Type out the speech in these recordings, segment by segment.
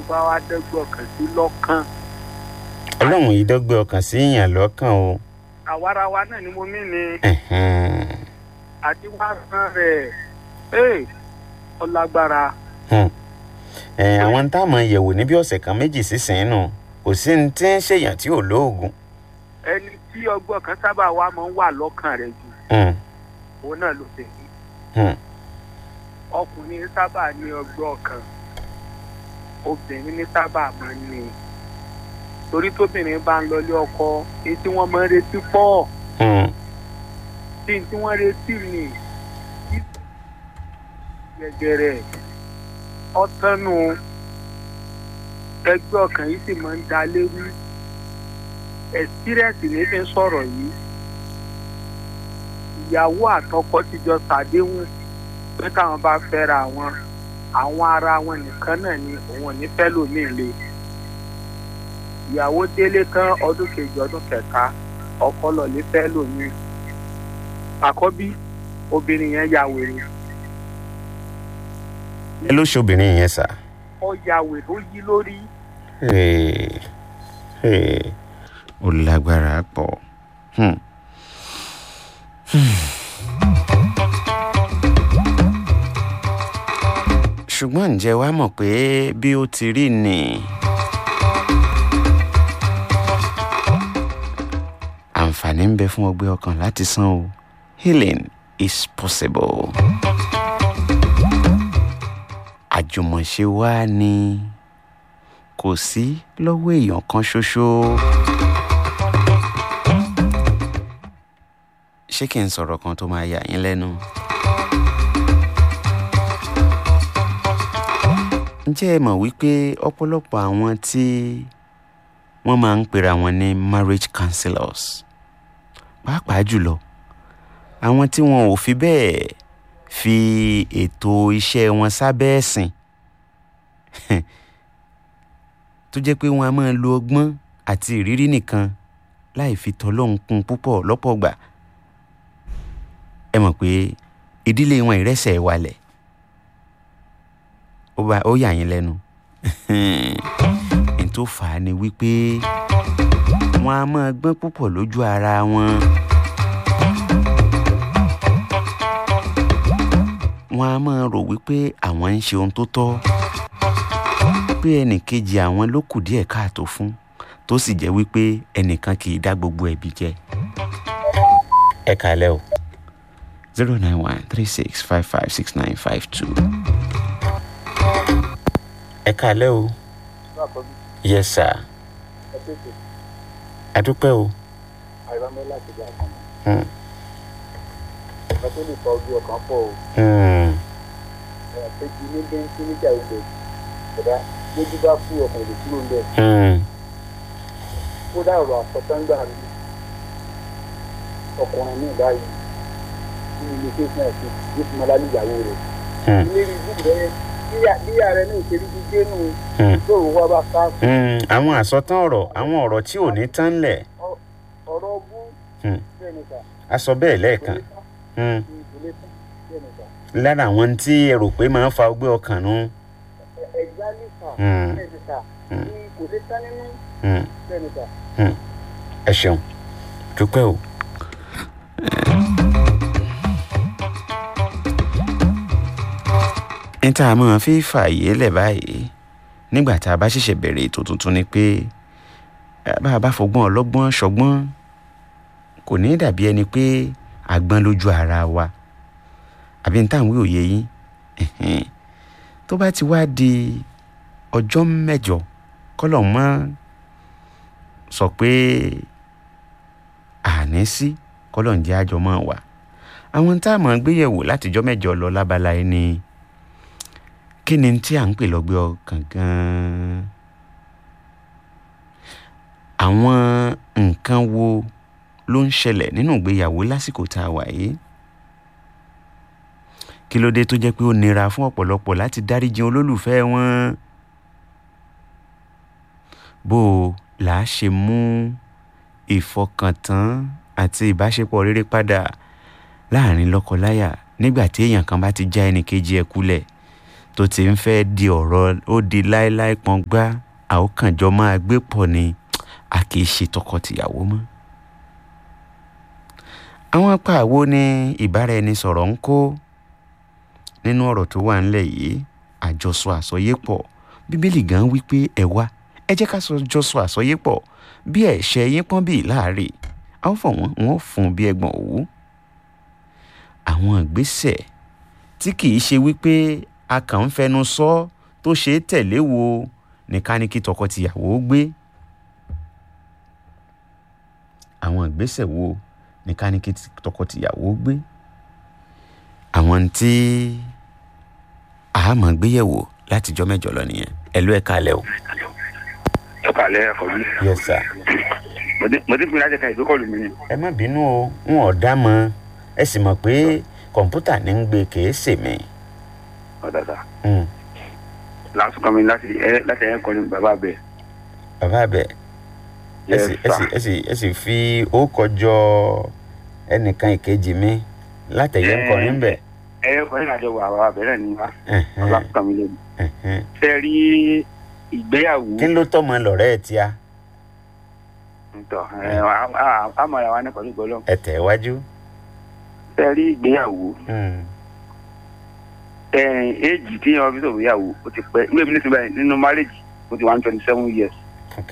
bá wá dẹ́gbọ̀n kan sí lọ́kàn ọlọ́run yìí dọ́gbẹ́ ọkàn sí èèyàn lọ́kàn o. àwarawa náà ni mo mí ni Ẹ̀hẹ́n. àti wá san rẹ̀ ee ọlágbára Ẹ, àwọn tá a mọ̀ yẹ̀wò níbi ọ̀sẹ̀ kan méjì sísìn nù kò sí ní tí ń ṣèyàn tí ò lóògùn. ẹni tí ọgbọ́n kan sábà wá máa ń wà lọ́kàn rẹ̀ jù Hmm, òun náà ló tẹ̀lé hmm. ọkùnrin sábà ní ọgbọ́n kan obìnrin ní sábà máa ń ní torí tóbìnrin bá ń lọlé ọkọ èyí tí wọ́n máa ń retí pọ̀ Hmm. tí n tí wọ́n retí ni gẹ́gẹ́rẹ́ ọ̀tánu ẹgbẹ́ ọkàn yìí sì máa ń da léwu ẹ̀sírẹ́sì ní fi ń sọ̀rọ̀ yìí ìyàwó àtọkọ ti jọ ṣàdéhùn pé káwọn bá fẹ́ra wọn àwọn ara wọn nìkan náà ni òun ò ní fẹ́ lòmíì le ìyàwó délé tán ọdún kejì ọdún kẹta ọkọ lọlé fẹ́ lòmíì àkọ́bí obìnrin yẹn ya wèrè ẹ ló ṣe obìnrin yẹn sà. ó ya wèrè ó yí lórí Hey, hey. ó lágbára pọ̀. Hmm. ṣùgbọ́n ǹjẹ́ wàá mọ̀ pé bí ó ti rí ni àǹfààní ń bẹ fún ọgbẹ́ ọkàn láti san o healing is possible. àjùmọ̀ṣe wa ni kò sí lọ́wọ́ èèyàn kan ṣoṣo. ṣé kí n sọ̀rọ̀ kan tó máa yà yín lẹ́nu? ǹjẹ́ ẹ mọ̀ wípé ọ̀pọ̀lọpọ̀ àwọn tí wọ́n máa ń pera wọn ní marriage counselors pàápàá jùlọ àwọn tí wọn ò fi bẹ́ẹ̀ fi ètò iṣẹ́ wọn sábẹ́ ẹ̀sìn tó jẹ́ pé wọ́n á máa lo ọgbọ́n àti ìrírí nìkan láì fi tọ́lọ́hún kún púpọ̀ lọ́pọ̀ gbà ẹ mọ̀ pé ìdílé wọn ìrẹsẹ̀ walẹ̀ ó bá ó yà yín lẹ́nu n tó fà á ni wípé wọn á máa gbọ́n púpọ̀ lójú ara wọn. wọn á máa rò wípé àwọn ń ṣe ohun tó tọ́ pé ẹnìkejì àwọn ló kù díẹ̀ káàtó fún tó sì jẹ́ wípé ẹnìkan kì í dá gbogbo ẹ̀bi jẹ. ẹ kàlẹ́ o zero nine one three six five five six nine five two. ẹ kàlẹ́ o yes sir adúpẹ́ o. àìrámẹ́lá ti gbà kan Hmm. ọ̀kan tó lè fa ojú ọkàn pọ̀ o Hmm. ẹ̀yà péjì ní bẹ́ńkì níjà ilẹ̀ ẹ̀dá lójú bá kú ọkàn lè kúrò ńbẹ̀ Hmm. kódà ọ̀rọ̀ àsọtángbà mi ọkùnrin ní ìbáyìí ní ilé tẹ̀sán ẹ̀sìn ní fún ọlálẹ́ ìyàwó rẹ̀ Hmm. ilé ìlú rẹ̀ bí ààrẹ náà ṣe rí gbígbé nù Hmm. lóòrùn wá bá ká Hmm. àwọn àsọtán ọ̀rọ̀ àwọn ọ̀rọ̀ tí ò ní tán lẹ̀ ọ̀rọ̀ bú Hmm. bẹ́ẹ̀ ni sà a sọ bẹ́ẹ̀ kò lẹ́ẹ̀kan lè tán Hmm. kò lè tán bẹ́ẹ̀ ni sà lára àwọn tí ẹ rò pé máa ń fa ọgbẹ́ ọkàn nù. ẹ̀gbá ní sà Hmm. bẹ́ẹ̀ ni sà Hmm. ní kò lè tán nínú Hmm. bẹ́ẹ̀ ni sà. ẹ ṣeun dúpẹ́ o. ní tá a máa fi fààyè lẹ̀ báyìí nígbà tá a bá ṣẹ̀ṣẹ̀ bẹ̀rẹ̀ ètò tuntun ni pé eh, bá a bá fọgbọ́n ọlọ́gbọ́n ṣọgbọ́n kò ní dàbí ẹni pé àgbọn lójú ara wa àbí ní táwọn òye yín ẹ̀hẹ́n. tó bá ti wá di ọjọ́ mẹ́jọ kọ́lọ̀ mọ́ sọ pé àní sí kọ́lọ́ǹjẹ́ àjọ máa wà àwọn tá a máa gbéyẹ̀wò látijọ́ mẹ́jọ lọ lábala yìí ni kí ni tí à ń pè lọ́gbẹ́ ọkàn gan-an àwọn nǹkan wo ló ń ṣẹlẹ̀ nínú ìgbéyàwó lásìkò tá a wà yìí kí ló dé tó jẹ́ pé ó nira fún ọ̀pọ̀lọpọ̀ láti dáríjì olólùfẹ́ wọn bó o là á ṣe mú ìfọkàntán àti ìbáṣepọ̀ rere padà láàrin lọ́kọláya nígbà tí èèyàn kan bá ti já ẹnì kejì ẹ̀ kulẹ̀ tó ti ń fẹ́ di ọ̀rọ̀ ó di láéláé pọ́ngbá àókànjọ máa gbé pọ̀ ni a kì í ṣe tọkọ-tìyàwó mọ́. àwọn apá àwo ni ìbáraẹnisọ̀rọ̀ ń kó nínú ọ̀rọ̀ tó wà ńlẹ̀ yìí àjọsọ àsọyépọ̀ bíbélì gan wí pé ẹ wá ẹ jẹ́ ká jọsọ àsọyépọ̀ bí ẹ̀ṣẹ̀ yín pọ́n bíi láàárẹ̀ a ó fọ̀ wọ́n wọ́n fún bí ẹgbọ̀n òwú. àwọn ìgbésẹ̀ tí kì í ṣe wípé a kàn ń fẹnu sọ tó ṣe é tẹ̀lé wo nìkan ni kí tọkọ-tìyàwó gbé. àwọn ìgbésẹ̀ wo nìkan ni kí tọkọ-tìyàwó gbé. àwọn tí a máa gbéyẹ̀wò látijọ́ mẹ́jọ lọ nìyẹn ẹ ló ẹ̀ kalẹ̀ o. ẹ kàlẹ́ ẹ̀kọ́ mi. yes sir. mo ti fi láti ka ìdókòlù mi ni. ẹ má bínú o n ò dá mọ ẹ sì mọ̀ pé kọ̀ǹpútà ní ń gbé kèé sè mí. ọ̀dà sá. lásìkò kan mi láti ẹ láti ẹ kọ́ ni bàbá bẹ̀. bàbá bẹ̀ ẹ Yes, sì ẹ sì ẹ sì ẹ sì fi ó kọjọ ẹnìkan ìkejì mi látẹ̀yẹ ń kọrin bẹ̀. ẹ kọ́ ní àjọ wà bàbá bẹ̀ náà ni wá. lásìkò kan mi lè mi. Ẹ̀hẹ́n. ṣe rí ìgbéyàwó. kí ló tọ́ mọ lọ́rẹ́ ẹ̀ tíá ntọ́ ẹ àmọ̀ra wa ní pẹ̀lú gbọ́lọ́. ẹ tẹ̀ wájú. ṣe rí ìgbéyàwó. Hmm. ẹ éèjì tí yan fi sọ̀rọ̀ ìyàwó ó ti pẹ́ ìwé mi ní sinmi nínú márèjì ó ti one twenty seven years. ok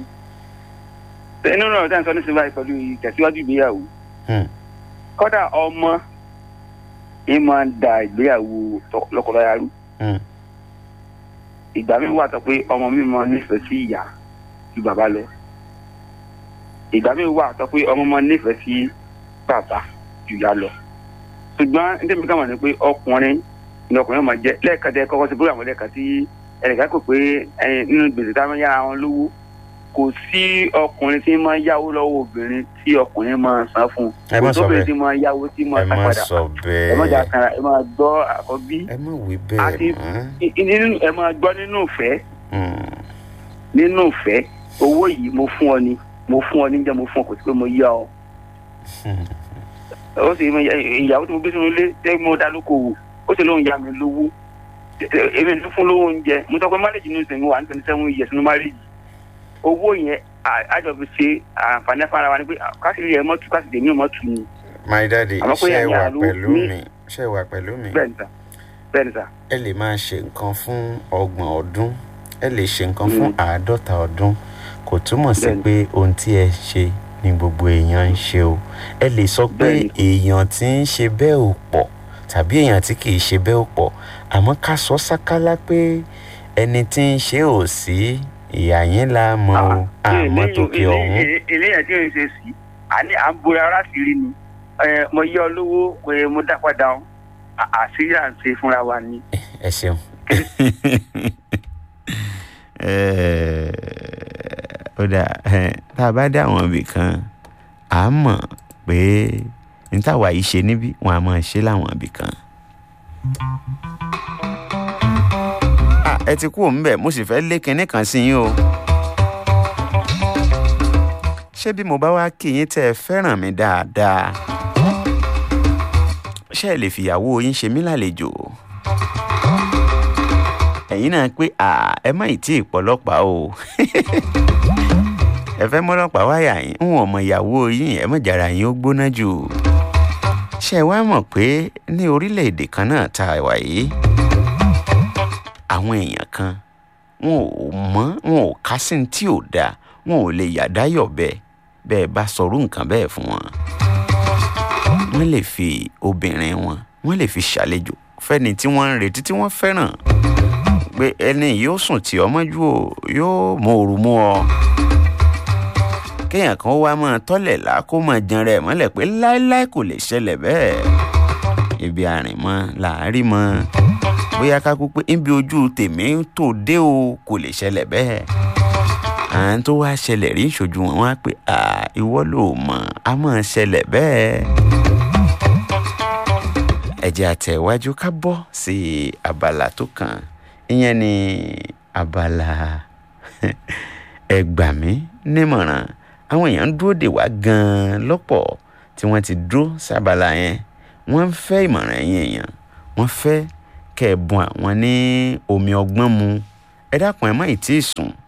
nínú ọ̀rọ̀ tí a ń sọ ní sinmi báyìí pẹ̀lú ìtẹ̀síwájú ìgbéyàwó. Hmm. kọ́dà ọmọ ẹ máa ń da ìgbéyàwó tọ- lọ́kọláya rú. Hmm. ìgbà mi wà tó pé ọmọ mi máa nífẹ̀ẹ́ sí ìyá ju bàbá lọ. ìgbà mi wà tó pé ọmọ máa nífẹ̀ẹ́ sí bàbá ju ìyá lọ. ṣùgbọ́n ní tẹ́mi kàmá ni pé ọkùnrin ni ọkùnrin máa jẹ́ lẹ́ẹ̀kan tẹ́ kọ́kọ́ sí bóyá àwọn lẹ́ẹ̀kan tí ẹnìkan kò pé ẹyin nínú gbèsè táwọn yára wọn lówó kò sí ọkùnrin tí máa yáwó lọ́wọ́ obìnrin tí ọkùnrin máa san fún un ẹ má kò sọ sóbìnrin bẹ́ẹ̀ tí máa yáwó tí máa ẹ san má padà sọ ẹ má jà bẹ́ẹ̀ kanra ẹ máa gbọ́ àkọ́bí ẹ má wí àti bẹ́ẹ̀ mọ́. i- i- nínú ẹ máa gbọ́ nínú ìfẹ́ Hmm. nínú ìfẹ́ owó yìí mo fún ọ ni mo fún ọ níjẹ́ mo fún ọ kò sí pé mo yá ọ. Hmm. ó sì mọ ìyàwó tí mo gbé sínú ilé tẹ́ mo dá lóko wò ó sì lóun yá mi lówó èmi ní fún lówó oúnjẹ mo sọ pé marriage ní ìsìn wà ní twenty seven years ní marriage owó yẹn à- àjọ fi ṣe àǹfààní fún ara wa ni pé kásìrì ẹ mọ́tò kásìrì èmi ò mọ́tò ni my daddy Àmọ́ pé ṣe ẹ̀yin wà àlù pẹ̀lú ní- mi ṣe wà pẹ̀lú mi. bẹ́ẹ̀ ni sà bẹ́ẹ̀ ni sà ẹ lè máa ṣe nǹkan fún ọgbọ̀n ọdún ẹ lè ṣe nǹkan fún Mm. àádọ́ta ọdún kò túmọ̀ sí Bẹ́ẹ̀ni. pé ohun tí ẹ ṣe ni gbogbo èèyàn ń ṣe o ẹ lè sọ pé Bẹ́ẹ̀ni. èèyàn tí ń ṣe bẹ́ẹ̀ ò pọ̀ tàbí èèyàn tí kì í ṣe bẹ́ẹ̀ ò pọ̀ àmọ́ ká sọ sákálá pé ẹni tí ń ṣe ò sí ìyá yín la mọ̀ o àmọ́ tòkè ọ̀hún eléyàn tí ò ń ṣe sí àní à ń bo ara sí rí ni Ẹ, mo yá ọ lówó pé mo dá padà ọ À- àṣírí à ń ṣe fúnra wa ni. ẹ ṣeun. ó dà tá a bá dé àwọn ibì kan à á mọ̀ pé ní táwa yìí ṣe níbí wọn a máa ṣe láwọn ibì kan. Ah, ẹ ti kú òun bẹ̀ mo sì fẹ́ lé kinní kan sí yín o. ṣé bí mo bá wá kí yín tẹ́ ẹ fẹ́ràn mi dáadáa ṣé ẹ lè fìyàwó yín ṣe mí lálejò ẹ̀yin náà pé à ẹ má ì tí ì pọlọ́pàá o ẹ fẹ́ mọ́lọ́pàá wáyà yín ń wọ̀n mọ ìyàwó yín ẹ mọ̀ jára yín ó gbóná jù ṣé ẹ wá mọ̀ pé ní orílẹ̀-èdè kan náà tá a wà yìí àwọn èèyàn kan wọn ò mọ̀ wọn ò ká sí ní tí ò dáa wọn ò lè yàdáyọ̀ bẹ́ẹ̀ bẹ́ẹ̀ bá sọrú nǹkan bẹ́ẹ̀ fún wọn wọ́n lè fi obìnrin wọn wọ́n lè fi ṣàlejò fẹ́ni tí wọ́n ń retí tí wọ́n fẹ́ràn pé ẹni yóò sùn tí ọmọ jù ò yóò mọ òru mú ọ kéèyàn kan wá máa tọ́lẹ̀ lá kó máa jan rẹ̀ mọ́lẹ̀ pé láéláé kò lè ṣẹlẹ̀ bẹ́ẹ̀ ibi àrìnmọ́ làárí mọ́ bóyá ká kú pé níbi ojú tèmi tó dé o kò lè ṣẹlẹ̀ bẹ́ẹ̀ à ń tó wá ṣẹlẹ̀ rí ìṣojú wọn wá pé à ìwọ ló mọ̀ á máa ṣẹlẹ̀ bẹ́ẹ̀ ẹ jẹ́ àtẹ̀wájú ká bọ́ sí abala tó kàn ìyẹn ni abala ẹ gbà mí nímọ̀ràn àwọn èèyàn ń dúró dè wá gan-an lọ́pọ̀ tí wọ́n ti dúró sábàlá yẹn wọ́n ń fẹ́ ìmọ̀ràn ẹ̀yin èèyàn wọ́n fẹ́ kẹ́ ẹ bùn àwọn ní omi ọgbọ́n mu ẹ dákun ẹ má ì tí ì sùn